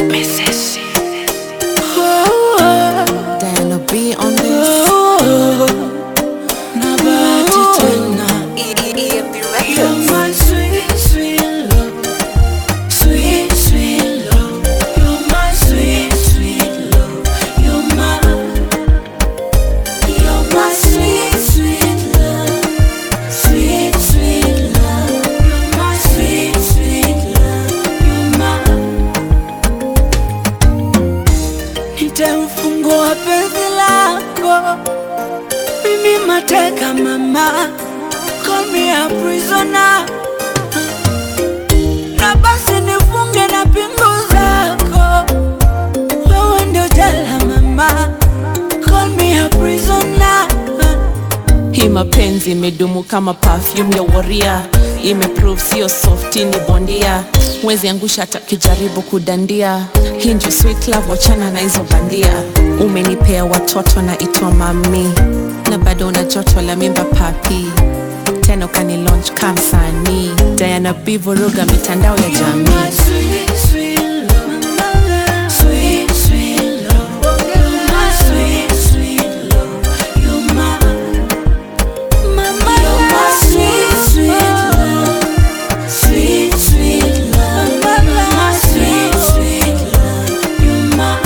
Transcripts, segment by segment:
Diana B on this. na bahati tena You're my sweet, sweet love. Sweet, sweet love. You're my sweet, sweet love. You're my, you're my sweet, sweet love. Sweet, sweet love. You're my sweet, sweet love. You're my. Nitamfungua penzi lako mimi mateka mama call me a prisoner na basi nifunge na pingu zako wewe ndio jela mama call me a prisoner Hii mapenzi imedumu kama perfume ya waria, imeprove sio softi, ni bondia. Mwezi angusha hata kijaribu kudandia. Hii ndio sweet love, wachana na hizo bandia. Umenipea watoto na itwa mami, na bado una joto la mimba papi, tena ukani launch kama msanii. Diana B vuruga mitandao ya My jamii. sweet, sweet love. Sweet, sweet love. You're my sweet, sweet love. You're my, mama, you're my sweet, sweet love. Sweet, sweet love. You're my sweet, sweet love. You're my.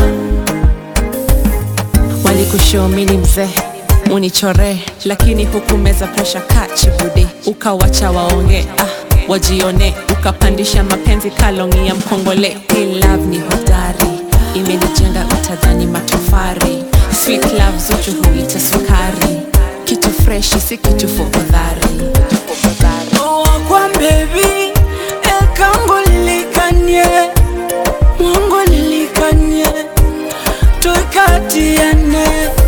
walikushomini mzee unichore lakini hukumeza presha kachibude ukawacha waonge ah, wajione ukapandisha mapenzi kalongi ya mkongole Hii love ni hodari imenijenga utadhani matofari sweet love zuchu huita sukari kitu freshi si kitu fofodhari wakwa bebi ekango lilikanye mwango lilikanye tuikatiane